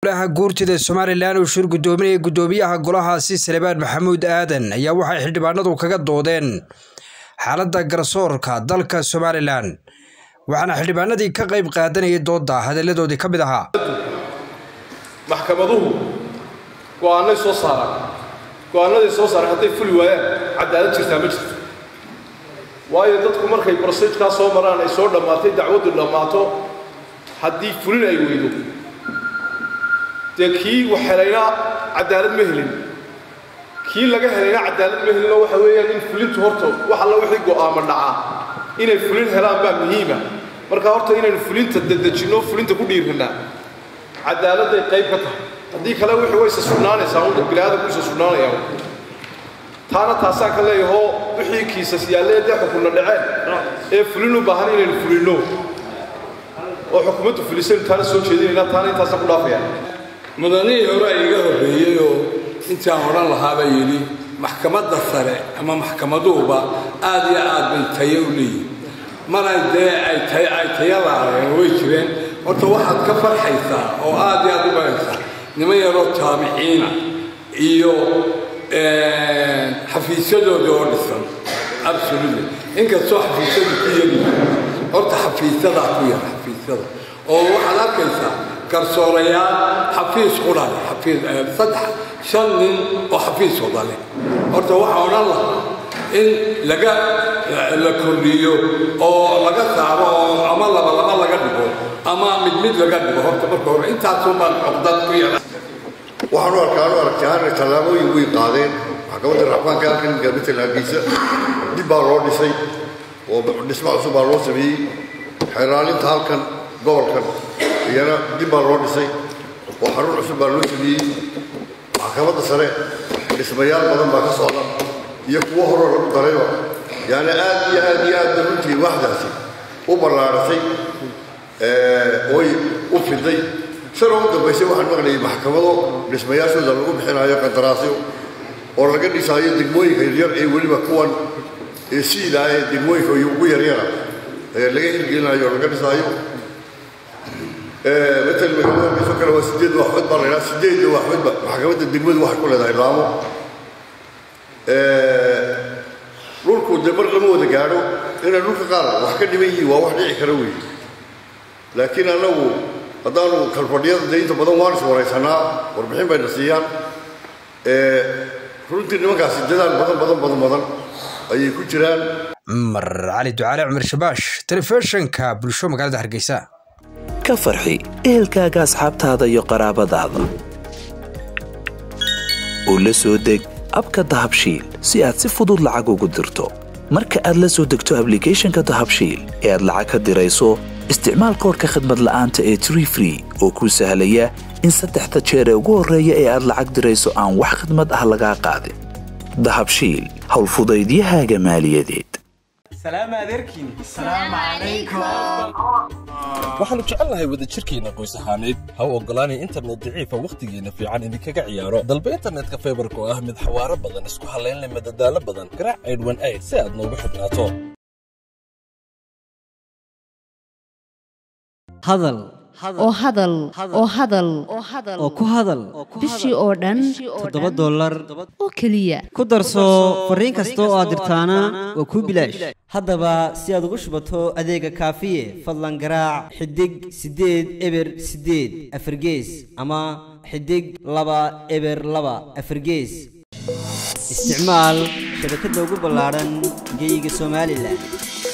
golaha guurtida somalilan uu shir gudoominaya gudoomiyaha golahaasi salebaan maxamuud aadan ayaa waxay xildhibaanadu kaga doodeen xaaladda garsoorka dalka somalilan waxaana xildhibaanadii ka qayb qaadanayay doodda hadalladoodii ka mid ahaa maxkamaduhu go'aanay soo saaraan go'aanaday soo saaraan hadday fuli waayaan cadaalad jirtaa ma jirto waayo dadku markay brosejkaa soo maraan ay soo dhammaatay dacwaddu dhammaato haddii fulin ay weydo dee kii wax helayna cadaalad ma helin kii laga helayna cadaalad ma helinoo waxa weeyaan in fulintu horta wax alla wixii go'aama dhacaa inay fulin helaan baa muhiima marka horta inaynu fulinta dedejinno fulinta ku dhiirranaa cadaaladday qayb ka tahay haddii kale wixii wayse sugnaanaysaa un biniaadamku isa sugnaanaya taana taasaan ka leeyahoo wixii kiisas yaallee dee xukunna dhaceen ee fulin u baahan inaynu fulinno oo xukuumaddu fulisaynu taana soo jeedinaynaa taana intaasaan ku dhaafaya mudanihii hore iga horreeyey oo intaan odhan lahaabaa yidhi maxkamadda sare ama maxkamaduhuba aad iyo aad bay tayo u leeyihin mana dee ay ay taya laayeen way jireen horta waxaad ka farxaysaa oo aad iyo aad u baraysaa niman yaroo taabiciina iyo xafiisyadooda oo dhisan absolutely inkastoo xafiisyadu ku yaryihiin horta xafiisyadaa ku yar xafiisyada oo waxaad arkaysaa garsoorayaal xafiis qudhale xafiis saddex shan nin oo xafiis wadale horta waxaa odhan lahaa in laga la kordhiyo oo laga saaro oo ama laba laba laga dhigo ama mid mid laga dhigo horta marka hore intaasun baan cogdad ku yara waxaan u arkaa anu aragtiyahaan tallaabooyin way qaadeen maxkamadda raxmaanka halkan gaamital hargeysa dib baa loo dhisay oo dhismo cusub baa loo sameeyey xeeraalinta halkan gobolkan iyana dib baa loo dhisay oo xarun cusub baa loo sameeyey maxkamadda sare dhismayaal badan baa ka socda iyo kuwo horoo lagu darayba yaani aad iyo aad iyo aad bay runtii waxdaasi u ballaaratay oy u fiday shan ugu dambaysay waxaan maqlayay maxkamado dhismayaashooda lagu bixinayo qandaraasyo oo laga dhisaayo degmooyinka yaryar ee weliba kuwan ee siilaa ee degmooyinka ugu yaryara ee laga hirgelinayo oo laga dhisaayo matal magaalada hargeyso kale waa sideed waxbad baa la yidhaha sideedda waxbadba maxkamadda degmadu waxay ku leedahay laamo dhulku dee mar lama wada gaadho inay dhulka qaar wax ka dhiman yihiin waa wax dhici kara weeye laakiin annagu haddaanu kalfadhiyada dee inta badan waan is waraysanaa warbixin bayna siiyaan runtii nimankaasi dadaal badan badan badan badan ayay ku jiraan cumar cali ducaale cumar shabaash telefishinka bulsho magaalada hargeysa ka farxi ehelkaaga asxaabtaada iyo qaraabadaada oo la soo deg abka dahabshiil si aad si fudud lacag ugu dirto marka aad la soo degto ablicathonka dahabshiil ee aad lacag ka dirayso isticmaal koorka khadmad la'aanta ee tree free oo kuu sahlaya in saddexda jeer ee ugu horreeya ee aad lacag dirayso aan wax khadmad ah lagaa qaadin dahabshiil howlfudaydiyahaaga maaliyadeed waxaannu jecelnahay wadajirkeenna qoys ahaaneed ha u oggolaanay internet daciifa wakhtigeenna fiican idinkaga ciyaaro dalba internetka faybarka oo ah mid xawaaro badan isku hallaynleh madadaalo badan garaac aydhwan ayd si aad noogu xidhnaato hadal oo hadal oo hadal oo ku hadal bishii oo dhan toddoba dollar oo keliya ku darso fariin kasta oo aad dirtaana waa kuu bilaash haddaba si aad ugu shubato adeega kaafiye fadlan garaac xidig siddeed eber siddeed afargees ama xidig laba eber laba afargees isticmaal shabakadda ugu ballaadhan geyga somalilan